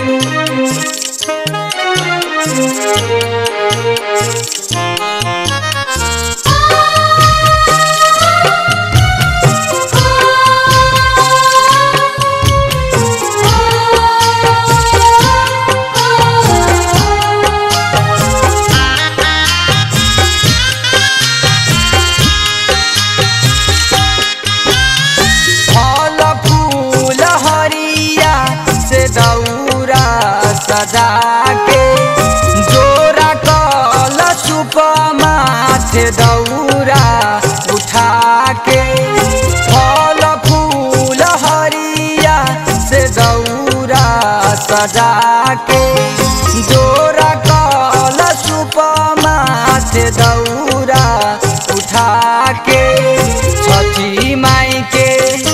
फल फूल हरिया से दौरा सजा के जोरा कल सुप माथे दौरा उठा के फल फूल हरिया से दौरा सजा के जोरा कल सुप माथे दौरा उठा के छठी माई के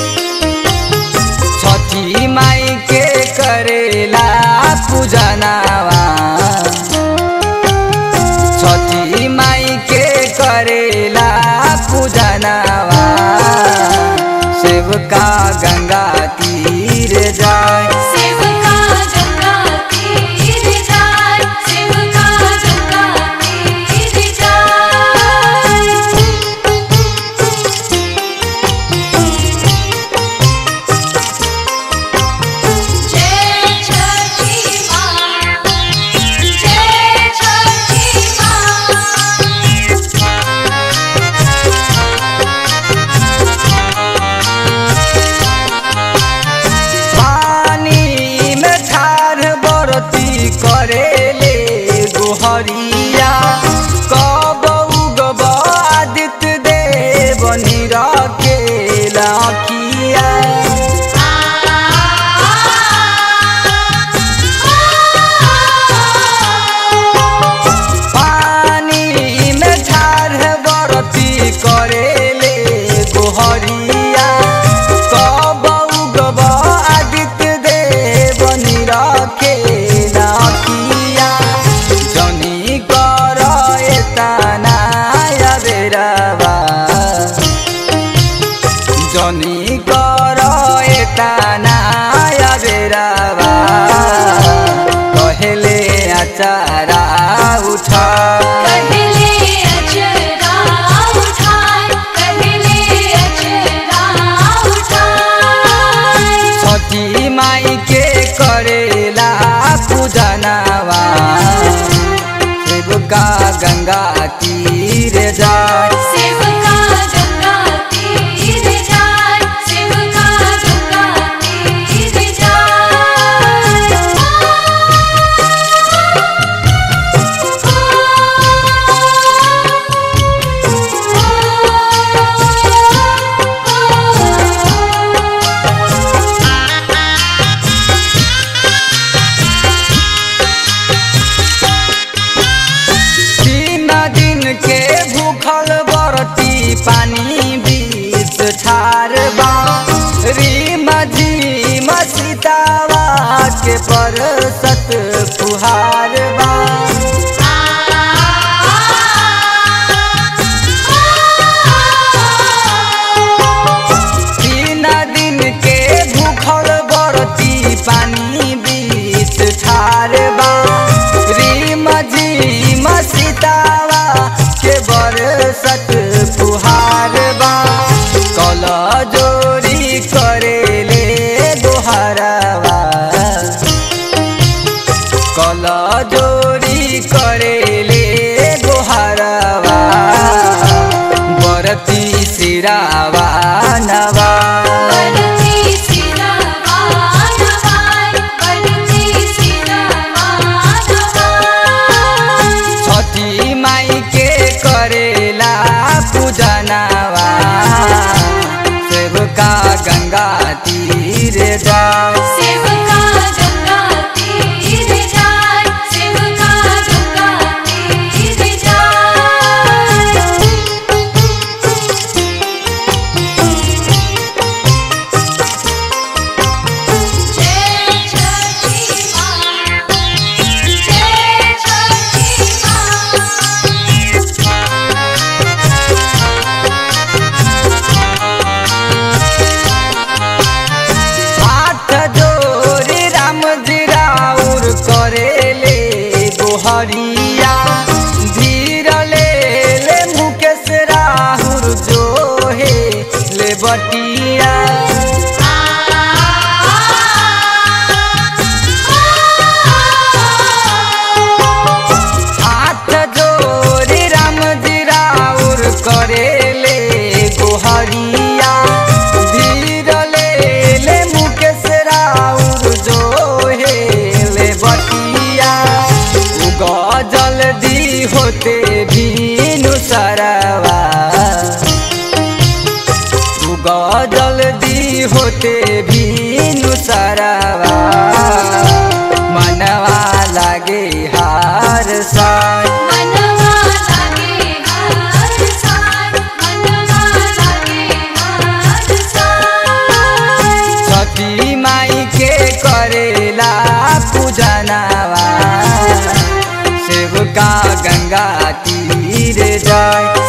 छठी माई के करेला पूजनावा छठी माई के करेला पूजनावा सेवका गंगा तीर जाए सेवका गंगा तीर जाय सेवका गंगा तीर जाय जय छठी माँ जय छठी पानी में ठार बरती करेले गोहरिया कब उगब आदित्य देव निरके लखिया पानी में ठार बरती करेले गोहरिया कब उगब आदित्य देव निरके लखिया जनी कर एतना बेरवा जनी कर एतना बेरवा कहेले आचारा उठा कहले अचरा उठाय कहले अचरा उठाय छठी माई के करेला पूजनावा शिवका गंगा तीर जाए सेवका गंगा तीर जाय सेवका गंगा तीर तीन दिन के भूखल बरती पानी बीच ठार बा रीम झीम सीतावा के परसत फुहार बा तीन दिन के भूखल बरती पानी बीच ठार बा रीम झीम सीतावा के बरसत फुहार बा कल जोरी करेले दोहरावा कल जोरी करेले दोहरावा बरती सिरावा नवा बनती सिरवा नवाय बनती सिरवा नवाय छठी माई के करेला पूजनावा सेवका गंगा तीर जाओ सेवका गंगा तीर जाय सेवका गंगा तीर जाय होते भी नुसरवा मनवा लागे हार साय मनवा लागे हार साय मनवा लागे हार साय छठी माई के करेला पूजनवा सेवका गंगा तीर जाय